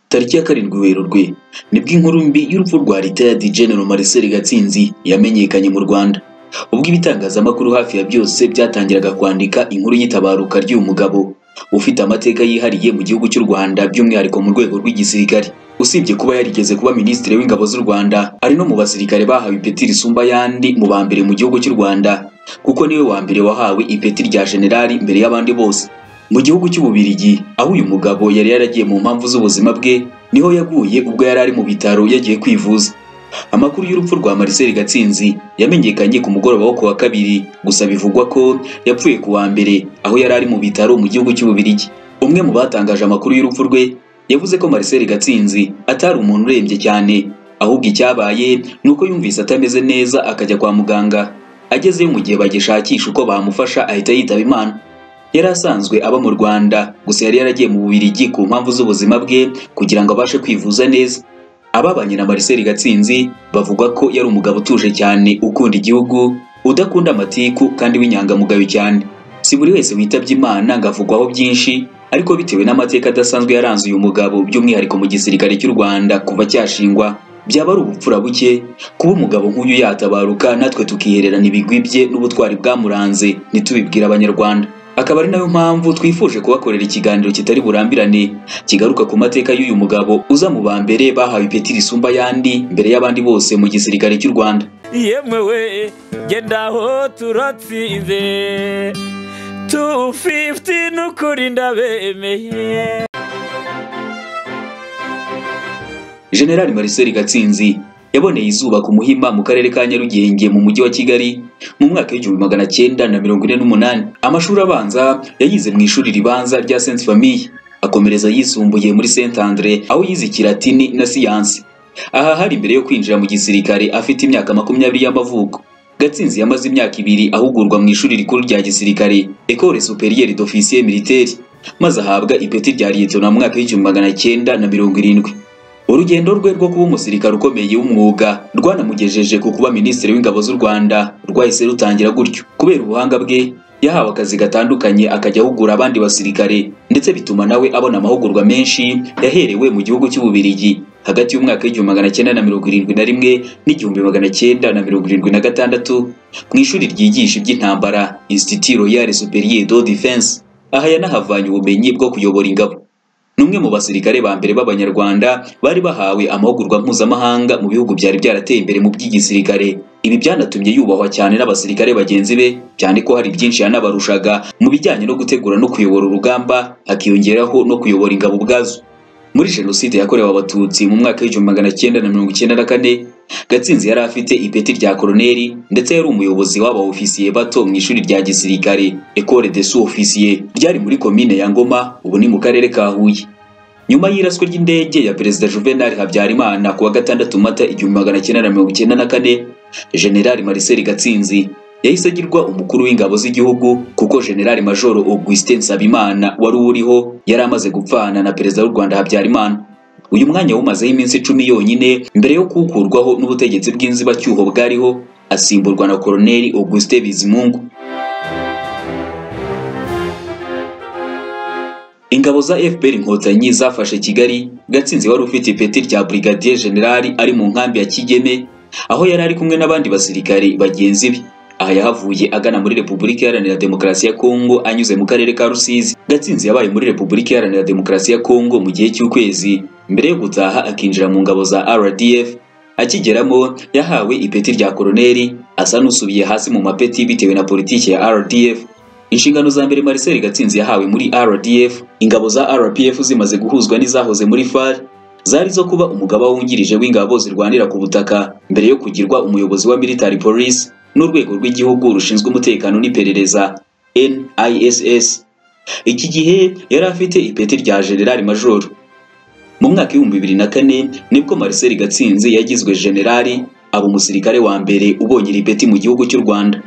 tariki ya karindwi werurwe nibwo inkuru mbi y'urupfu rwa Lita ya Dj Gen Marcel Gatsinzi yamenyekanye mu Rwanda ubwo ibitangazamakuru hafi ya byose byatangiraga kwandika inkuru y'itabaruka ry'uyu mugabo ufite amateka yihariye mu gihugu cy'u Rwanda by'umwihariko mu rwego rw'igisirikare usibye kuba yarigeze kuba minisitiri w'ingabo z'u Rwanda ari no mu basirikare bahawe ipeti risumba yandi mu ba mbere mu gihugu cy'u Rwanda kuko niwe wa mbere wahawe ipeti rya generali mbere y'abandi bose mu gihugu cy'ububirigi aho uyu mugabo yari yaragiye mu mpamvu z'ubuzima bwe niho yaguye ubwo yari ari mu bitaro yagiye kwivuza amakuru y'urupfu rwa Marcel Gatsinzi yamenyekanye ku mugoroba wo ku wa kabiri gusa bivugwa ko yapfuye ku wa mbere aho yari ari mu bitaro mu gihugu cy'ububirigi umwe mu batangaje amakuru y'urupfu rwe yavuze ko Marcel Gatsinzi atari umuntu urembye cyane ahubwo icyabaye ni uko yumvise atameze neza akajya kwa muganga agezeyo mu gihe bagishakisha uko bamufasha ahita yitaba Imana yari asanzwe aba mu Rwanda gusa yari yaragiye mu Bubiligi ku mpamvu z'ubuzima bwe kugira ngo abashe kwivuza neza ababanye na Marcel Gatsinzi bavuga ko yari umugabo utuje cyane ukunda igihugu udakunda amatiku kandi w'inyangamugayo cyane si buri wese witabye Imana ngo avugwaho byinshi ariko bitewe n'amateka adasanzwe yaranze uyu mugabo by'umwihariko mu gisirikare cy'u Rwanda kuva cyashingwa byaba ari ubupfura buke kuba umugabo nk'uyu yatabaruka natwe tukihererana ibigwi bye n'ubutwari bwamuranze ntitubibwire abanyarwanda akaba ari nayo mpamvu twifuje kubakorera ikiganiro kitari burambirane kigaruka ku mateka y'uyu mugabo uza mu ba mbere bahawe ipeti risumba ayandi mbere y'abandi bose mu gisirikare cy'u Rwanda yemewe genda aho turatsinze tu fifuti n'ukuri ndabemeye General Marcel Gatsinzi yaboneye izuba ku Muhima mu karere ka Nyarugenge mu mujyi wa Kigali mu mwaka w'igihumbi magana cyenda na mirongo ine n'umunani amashuri abanza yayize mu ishuri ribanza rya Sainte Famille akomereza yisumbuye muri Saint Andre aho yize ikilatini na siyansi aha hari mbere yo kwinjira mu gisirikare afite imyaka makumyabiri y'amavuko Gatsinzi yamaze imyaka ibiri ahugurwa mu ishuri rikuru rya gisirikare Ecole Supérieure d'Officiers Militaires maze ahabwa ipeti rya Lieutenant mu mwaka w'igihumbi magana cyenda na mirongo irindwi urugendo rwe rwo kuba umusirikare ukomeye w'umwuga rwanamugejeje ku kuba minisitiri w'ingabo z'u rwanda rwahise rutangira gutyo kubera ubuhanga bwe yahawe akazi gatandukanye akajya ahugura abandi basirikare ndetse bituma nawe abona amahugurwa menshi yaherewe mu gihugu cy'ububirigi hagati y'umwaka w'igihumbi magana cyenda na mirongo irindwi na rimwe n'igihumbi magana cyenda na mirongo irindwi na gatandatu mu ishuri ryigisha iby'intambara institut royal superieur de defense aha yanahavanye ubumenyi bwo kuyobora ingabo ni umwe mu basirikare ba mbere b'abanyarwanda bari bahawe amahugurwa mpuzamahanga mu bihugu byari byarateye imbere mu by'igisirikare ibi byanatumye yubahwa cyane n'abasirikare bagenzi be cyane ko hari byinshi yanabarushaga mu bijyanye no gutegura no kuyobora urugamba hakiyongeraho no kuyobora ingabo ubwazo muri jenoside yakorewe abatutsi mu mwaka w'igihumbi magana cyenda na mirongo icyenda na kane gatsinzi yari afite ipeti rya koroneri ndetse yari umuyobozi w'aba ofisiye bato mu ishuri rya gisirikare ecole de sous officier ryari muri komine ya ngoma ubu ni mu karere ka huye nyuma y'iraswa ry'indege ya perezida juvenal habyarimana ku wa gatandatu mata igihumbi magana cyenda na mirongo icyenda na kane generali marcel gatsinzi yahise agirwa umukuru w'ingabo z'igihugu kuko generali majoro augustin nsabimana wari uriho yari amaze gupfana na perezida w'u rwanda habyarimana uyu mwanya wumazeho iminsi icumi yonyine mbere yo kuwukurwaho n'ubutegetsi bw'inzibacyuho bwariho asimburwa na koroneli auguste bizimungu ingabo za fpr inkotanyi zafashe kigali gatsinzi wari ufite ipeti rya brigadier generali ari mu nkambi ya kigeme aho yari ari kumwe n'abandi basirikari bagenzi be aha yahavuye agana muri repubulika iharanira demokarasi ya kongo anyuze mu karere ka rusizi gatsinzi yabaye muri repubulika iharanira demokarasi ya kongo mu gihe cy'ukwezi mbere yo gutaha akinjira mu ngabo za rdf akigeramo yahawe ipeti rya koroneri asa n'usubiye hasi mu mapeti bitewe na politiki ya rdf inshingano za mbere marcel gatsinzi yahawe muri rdf ingabo za rpf zimaze guhuzwa n'izahoze muri far zari zo kuba umugaba wungirije w'ingabo zirwanira ku butaka mbere yo kugirwa umuyobozi wa military police n'urwego rw'igihugu rushinzwe umutekano n'iperereza NISS iki gihe yari afite ipeti rya generali majoro mu mwaka w'ibihumbi bibiri na kane nibwo Marcel Gatsinzi yagizwe generali aba umusirikare wa mbere ubonye iri peti mu gihugu cy'u Rwanda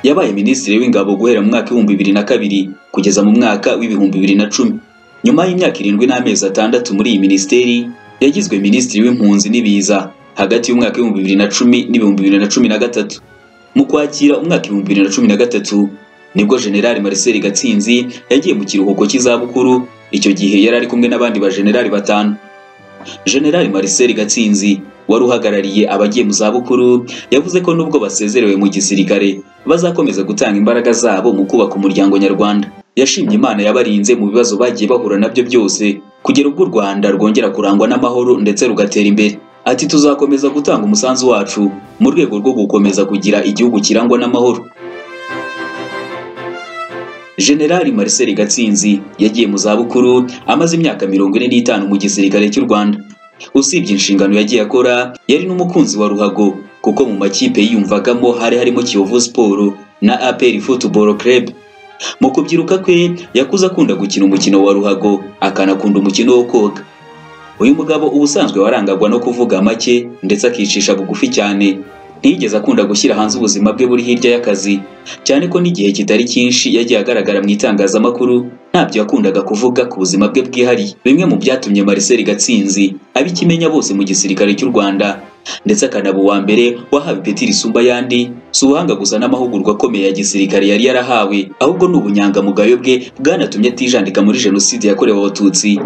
yabaye minisitiri w'ingabo guhera mu mwaka w'ibihumbi bibiri na kabiri kugeza mu mwaka w'ibihumbi bibiri na cumi nyuma y'imyaka irindwi n'amezi atandatu muri iyi minisiteri yagizwe minisitiri w'impunzi n'ibiza hagati y'umwaka w'ibihumbi bibiri na cumi n'ibihumbi bibiri na cumi na gatatu mu kwakira umwaka w'ibihumbi bibiri na cumi na gatatu nibwo generali Marcel Gatsinzi yagiye mu kiruhuko cy'izabukuru icyo gihe yari ari kumwe n'abandi bajenerali batanu jenerali Marcel Gatsinzi wari uhagarariye abagiye mu zabukuru yavuze ko nubwo basezerewe mu gisirikare bazakomeza gutanga imbaraga zabo mu kubaka umuryango nyarwanda yashimye imana yabarinze mu bibazo bagiye bahura nabyo byose kugera ubwo u rwanda rwongera kurangwa n'amahoro ndetse rugatera imbere ati tuzakomeza gutanga umusanzu wacu mu rwego rwo gukomeza kugira igihugu kirangwa n'amahoro Generali Marcel Gatsinzi yagiye mu zabukuru amaze imyaka mirongo ine n'itanu mu gisirikare cy'u Rwanda. Usibye inshingano yagiye akora, yari n'umukunzi wa ruhago kuko mu makipe yiyumvagamo hari harimo Kiyovu Sport na APR Football Club. Mu kubyiruka kwe yakuze akunda gukina umukino wa ruhago akanakunda umukino wo koga. Uyu mugabo ubusanzwe warangagwa no kuvuga make ndetse akicisha bugufi cyane ntiyigeze akunda gushyira hanze ubuzima bwe buri hirya y'akazi cyane ko n'igihe kitari cyinshi yagiye agaragara mu itangazamakuru ntabyo yakundaga kuvuga ku buzima bwe bwihariye bimwe mu byatumye Marcel Gatsinzi aba ikimenya bose mu gisirikare cy'u Rwanda ndetse akanaba uwa mbere wahawe ipeti risumba ayandi si ubuhanga gusa n'amahugurwa akomeye ya gisirikare yari yarahawe ahubwo ni ubunyangamugayo bwe bwanatumye atijandika muri jenoside yakorewe abatutsi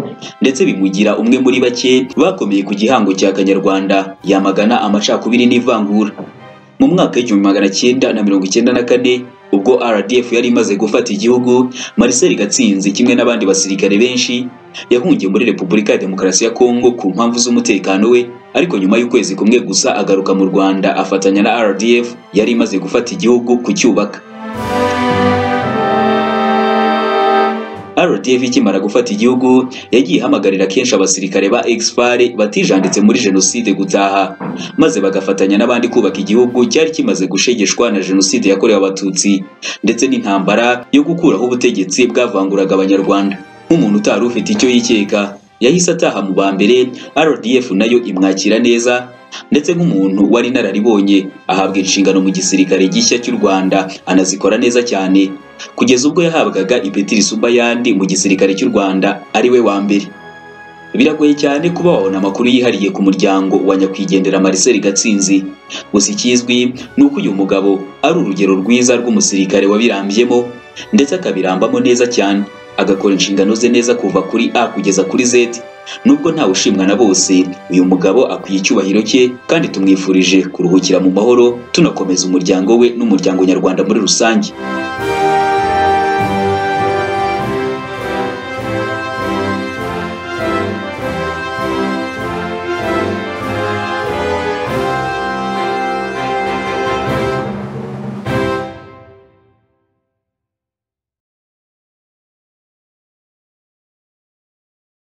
ndetse bimugira umwe muri bake bakomeye ku gihango cya kanyarwanda yamagana amacakubiri n'ivangura mu mwaka w'igihumbi magana cyenda na mirongo icyenda na kane ubwo RDF yari imaze gufata igihugu Marcel Gatsinzi kimwe n'abandi basirikare benshi yahungiye muri Repubulika ya Demokarasi ya Kongo ku mpamvu z'umutekano we ariko nyuma y'ukwezi kumwe gusa agaruka mu Rwanda afatanya na RDF yari imaze gufata igihugu kucyubaka RDF ikimara gufata igihugu yagiye ihamagarira kenshi abasirikare ba Exfare batijanditse muri jenoside gutaha maze bagafatanya n'abandi kubaka igihugu cyari kimaze gushegeshwa na jenoside yakorewe abatutsi ndetse n'intambara yo gukuraho ubutegetsi bwavanguraga abanyarwanda nk'umuntu utari ufite icyo yikeka yahise ataha mu ba mbere RDF nayo imwakira neza ndetse nk'umuntu wari inararibonye ahabwa inshingano mu gisirikare gishya cy'u Rwanda anazikora neza cyane kugeza ubwo yahabwaga ipeti risumba ayandi mu gisirikare cy'u Rwanda ari we wa mbere biragoye cyane kuba wabona amakuru yihariye ku muryango wa nyakwigendera Marcel Gatsinzi gusa ikizwi ni uko uyu mugabo ari urugero rwiza rw'umusirikare wabirambyemo ndetse akabirambamo neza cyane agakora inshingano ze neza kuva kuri A kugeza kuri Z nubwo ntawe ushimwa na bose uyu mugabo akwiye icyubahiro cye kandi tumwifurije kuruhukira mu mahoro tunakomeza umuryango we n'umuryango nyarwanda muri rusange